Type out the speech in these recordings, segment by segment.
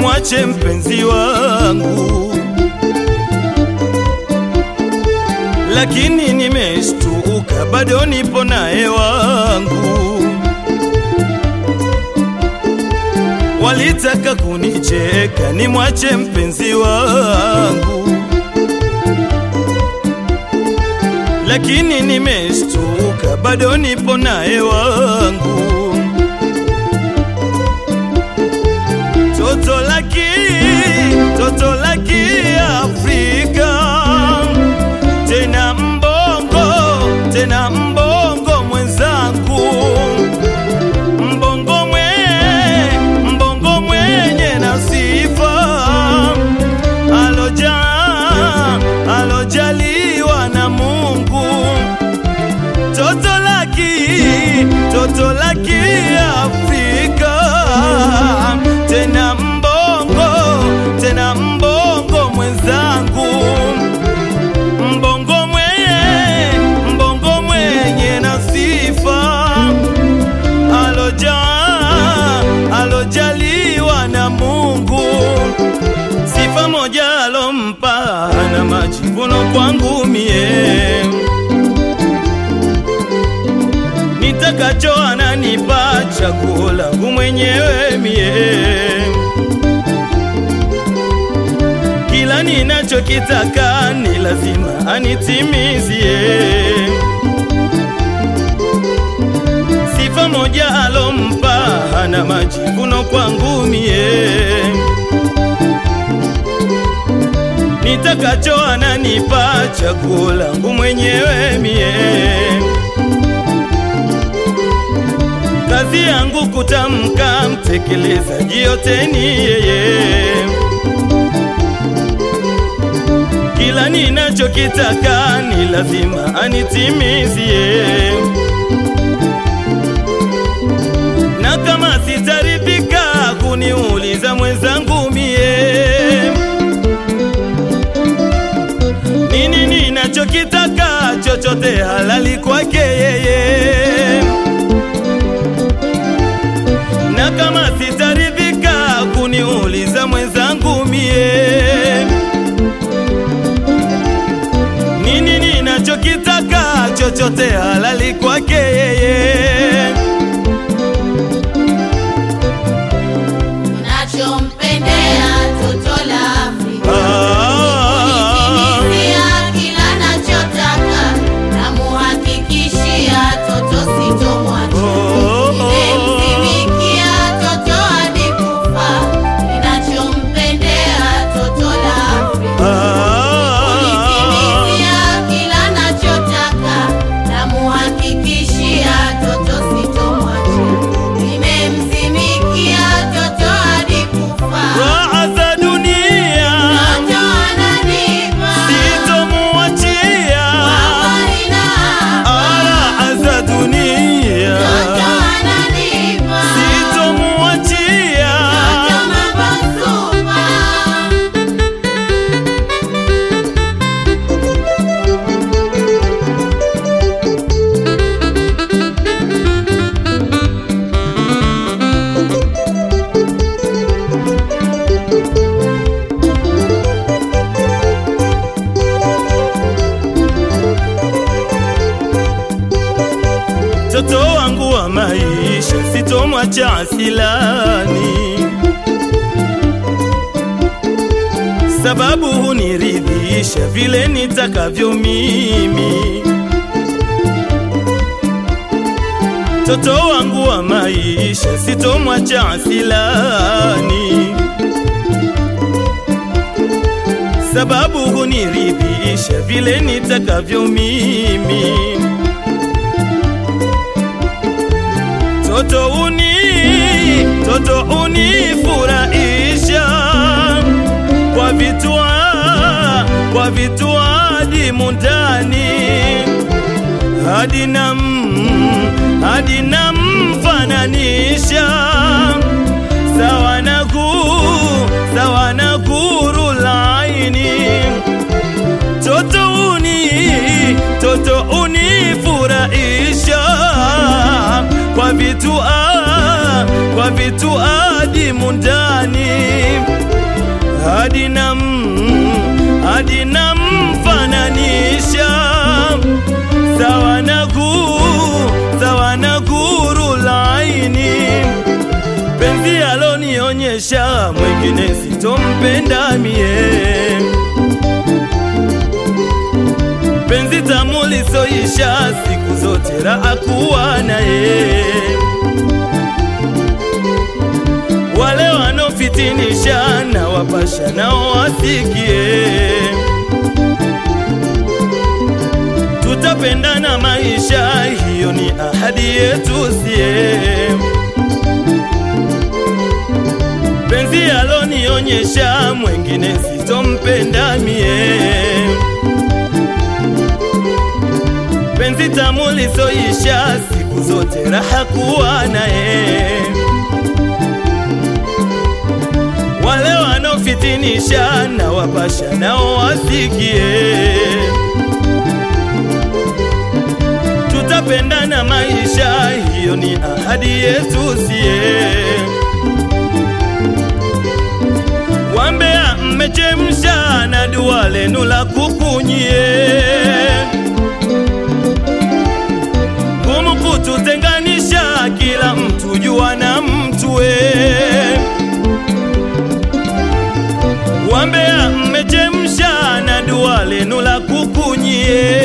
nimwache mpenzi wangu, lakini nimeshtuka, bado nipo naye wangu. Walitaka kunicheka nimwache mpenzi wangu, lakini nimeshtuka, bado nipo naye wangu. Toto laki, toto laki Afrika, tena mbongo, tena mbongo mwenzangu, mbongo mwe, mbongo mwenye na sifa, aloja, alojaliwa na Mungu, toto laki, toto laki Afrika, tena mbongo, tena mbongo mwenzangu, mbongo mwenye, mbongo mwenye na sifa, aloja, alojaliwa na Mungu, sifa moja alompa na majivuno kwangu mie nitakacho ananipa chaguo langu mwenyewe mie, kila ninachokitaka ni lazima anitimizie. Sifa moja alompa hana majivuno kwangu mie, nitakacho ananipa chaguo langu mwenyewe mie kazi yangu kutamka, mtekelezaji yote ni yeye. Kila ninachokitaka ni lazima anitimizie, na kama sitaridhika kuniuliza mwenzangu mie, nini ninachokitaka, chochote halali kwake yeye na kama sitaridhika kuniuliza mwenzangu mie, nini ninachokitaka, chochote halali kwake yeye. Unachompendea toto la Afrika Ah, Kunitimizia kila nachotaka Namuhakikishia toto sitomwacha Oh, oh. Nimemsimikia toto hadi kufa Ninachompendea toto la Afrika Kunitimizia ah, kila nachotaka Namuhakikishia toto sitomwacha Nimemsimikia toto hadi kufa raha za dunia Toto ananipa sitomuachia, Ah, raha za dunia sitomuachia. Mtoto wangu wa maisha sitomwacha asilani, sababu huniridhisha vile nitakavyo mimi. Mtoto wangu wa maisha sitomwacha asilani, sababu huniridhisha vile nitakavyo mimi. Toto uni, toto unifurahisha kwa vitua, kwa vitua dimu ndani hadi nam, hadi namfananisha sawa na guu, sawa na guru laini toto uni, toto unifurahisha kwa vitu ah, kwa vitu adimu ndani hadi na hadi namfananisha sawa na guu sawa na guru laini penzi alonionyesha mwingine sitompenda mie penzi tamu lisoisha siku zote raha kuwa naye wale wanaofitinisha na wapasha nao wasikie tutapendana maisha hiyo ni ahadi yetu sie penzi alonionyesha mwengine sitompenda mie penzi tamu lisoisha siku zote raha kuwa naye wale wanaofitinisha na wapasha nao wasikie tutapendana maisha hiyo ni ahadi yetu sie wambea mmechemsha na dua lenu la kukunyie ngumu kututenganisha kila mtu jua na mtue wambea mmechemsha na dua lenu la kukunyie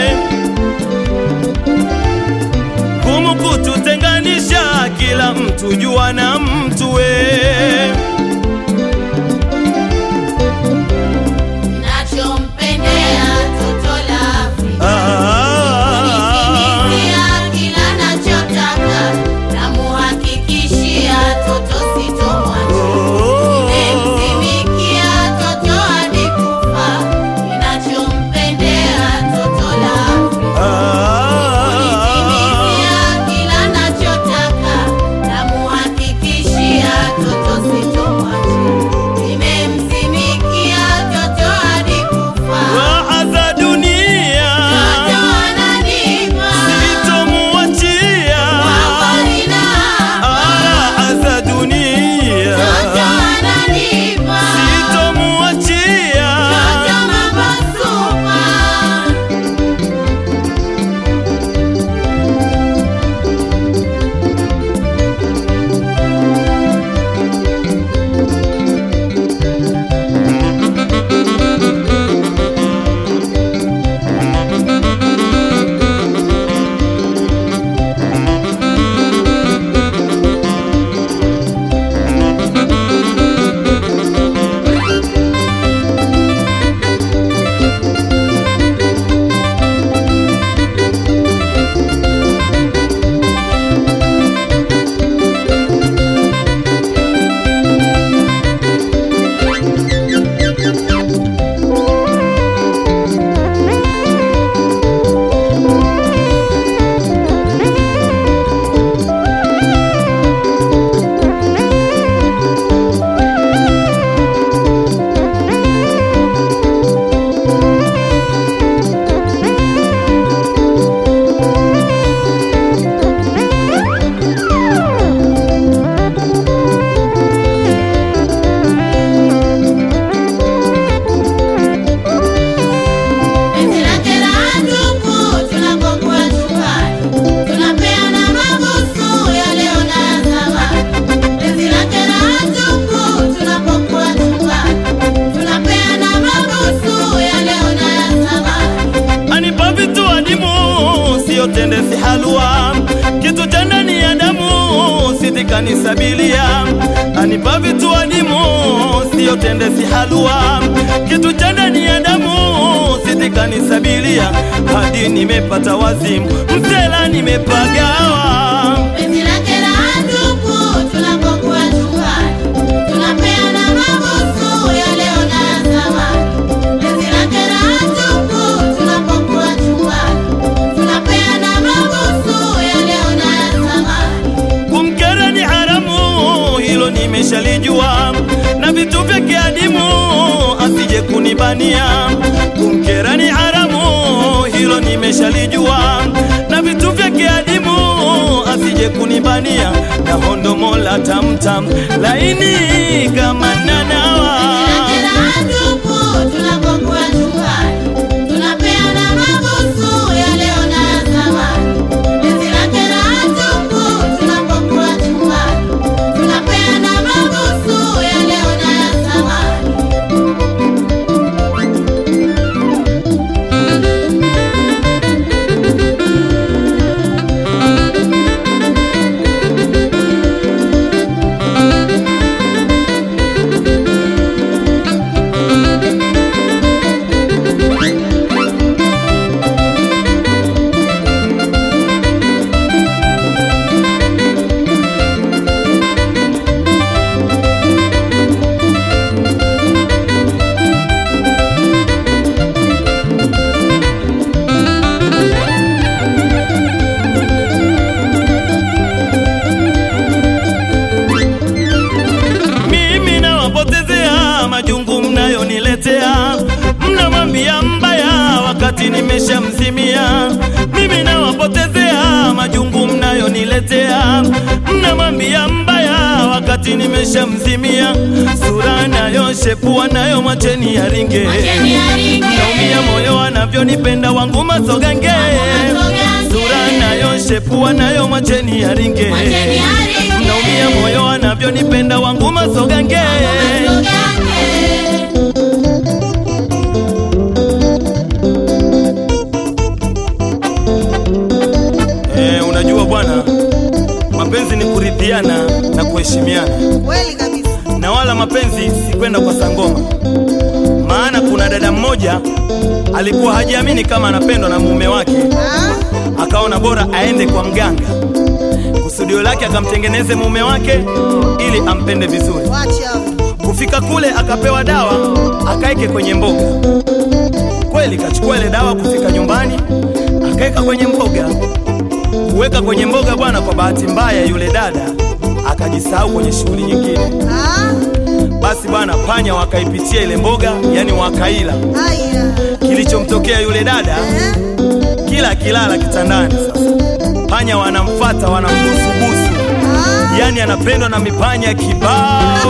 ngumu kututenganisha kila mtu jua na mtue Nachompendea toto la Afrika ah, Kunitimizia kila nachotaka Namuhakikishia toto sitomwacha oh, Nimemtumikia toto hadi kufa Ninachompendea toto la Afrika Kunitimizia ah, kila nachotaka Namuhakikishia toto sitomwacha Nimemtumikia toto hadi kufa raha za dunia Toto ananipa sitomuachia Wawarina raha za dunia Toto ananipa sitomuachia Toto mambo super Penzi lake la ndugu tunapokuwa chumbani tunapeana mabusu ya leo na ya zamani. Penzi lake la ndugu tunapokuwa chumbani tunapeana mabusu ya leo na ya zamani. anipa vitu adimu siyo tende si halua kitu cha ndani ya damu sitikanisabilia anipa vitu adimu siyo tende si halua kitu cha ndani ya damu sitikanisabilia hadi nimepata wazimu msela nimepagawa Penzi lake la ndugu tunapokuwa chumbani tunapeana mabusu ya leo na ya zamani. Penzi lake la ndugu tunapokuwa chumbani tunapeana mabusu ya leo na ya zamani. kumkera ni haramu, hilo nimeshalijua, na vitu vyake adimu asije kunibania. Kumkera ni haramu, hilo nimeshalijua, na vitu vyake adimu asije kunibania, na hondo domo la tamtam laini kama nanawa mimi nawapotezea majungu mnayoniletea, mnamwambia mbaya wakati nimeshamzimia. Mimi nawapotezea majungu mnayoniletea, mnamwambia mbaya wakati nimeshamzimia. Sura nayo shepua nayo mwacheni yaringe, naumia moyo anavyonipenda wangu masogange. Sura nayo shepua nayo mwacheni yaringe naumia moyo anavyonipenda wangu masogange eh, unajua bwana mapenzi ni kuridhiana na kuheshimiana Kweli kabisa. na wala mapenzi si kwenda kwa sangoma maana kuna dada mmoja alikuwa hajiamini kama anapendwa na mume wake Ah, akaona bora aende kwa mganga kusudio lake akamtengeneze mume wake ili ampende vizuri wacha. Kufika kule akapewa dawa akaeke kwenye mboga. Kweli kachukua ile dawa, kufika nyumbani akaeka kwenye mboga. Kuweka kwenye mboga bwana, kwa bahati mbaya yule dada akajisahau kwenye shughuli nyingine. Ah, Basi bwana, panya wakaipitia ile mboga, yani wakaila. haya. Kilichomtokea yule dada, Eh? kila akilala kitandani, sasa panya wanamfata wanambusubusu, Ah, yani anapendwa na mipanya kibao.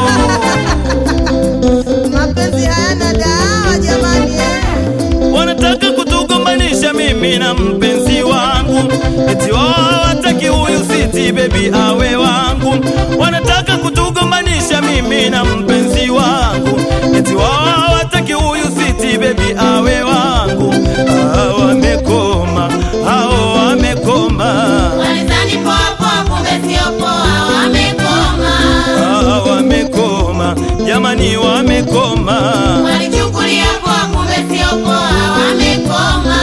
mapenzi hayana dawa jamani. eh. wanataka kutugombanisha mimi na mpenzi wangu, eti wao hawataki huyu siti bebi awe wangu. Wanataka kutugombanisha mimi na mpenzi wangu, eti wao hawataki huyu siti bebi awe wangu. Ah, wamekoma, hao wamekoma, Walizani poa poa, kumbe sio poa, wamekoma. ah, wamekoma, jamani wamekoma. Walichukulia poa, kumbe sio poa, wamekoma.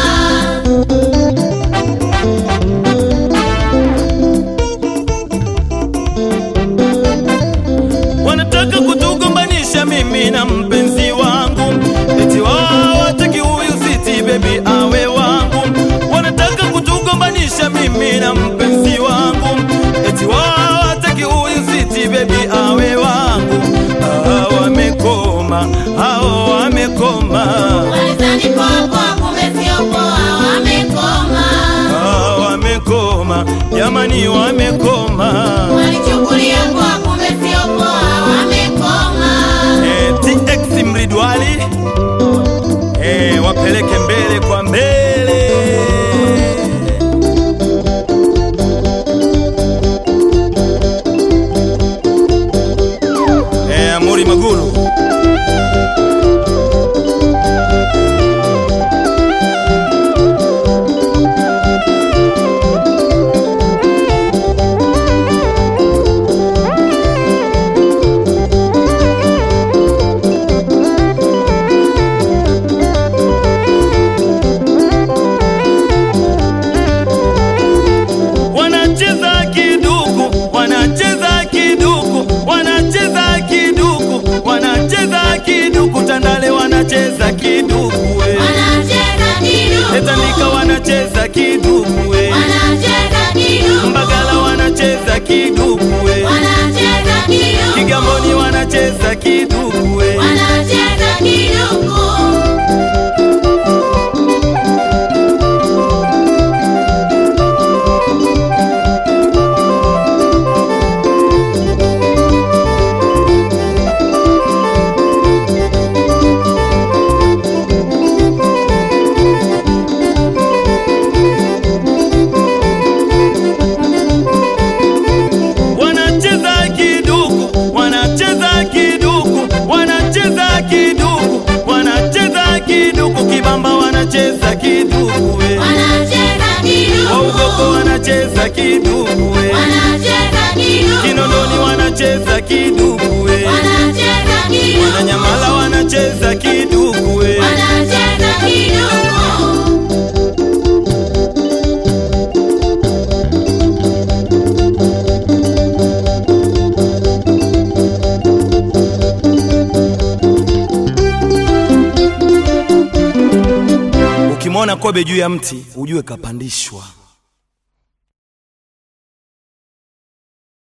wanataka kutugombanisha mimi na mpenzi wangu, eti wao hawataki huyu siti bebi awe wangu. Wanataka kutugombanisha mimi na mpenzi wangu, eti wao hawataki huyu siti bebi awe wangu. Ah, wamekoma, hao wamekoma, Walizani poa poa, kumbe sio poa, wamekoma. ah, wamekoma, jamani wamekoma. Walichukulia poa, kumbe sio poa, wamekoma. Eh, TX Mridwali eh, wapeleke mbele kwa mbele. Eh, Amuri Maguru wanacheza kiduku, wanacheza kiduku, wanacheza kiduku, wanacheza kiduku, Tandale wanacheza kiduku, we. Wanacheza kiduku. Tetanika wanacheza kiduku, we. Wanacheza kiduku. Mbagala wanacheza kiduku, we. Wanacheza kiduku. Kigamboni wanacheza kiduku, we. Wanacheza kiduku. wanacheza kiduku we wanacheza kiduku, waugoko wanacheza kiduku we wanacheza kiduku, kinondoni wanacheza kiduku we wanacheza kiduku, wananyamala wanacheza kiduku we wanacheza kiduku. ukimwona kobe juu ya mti ujue kapandishwa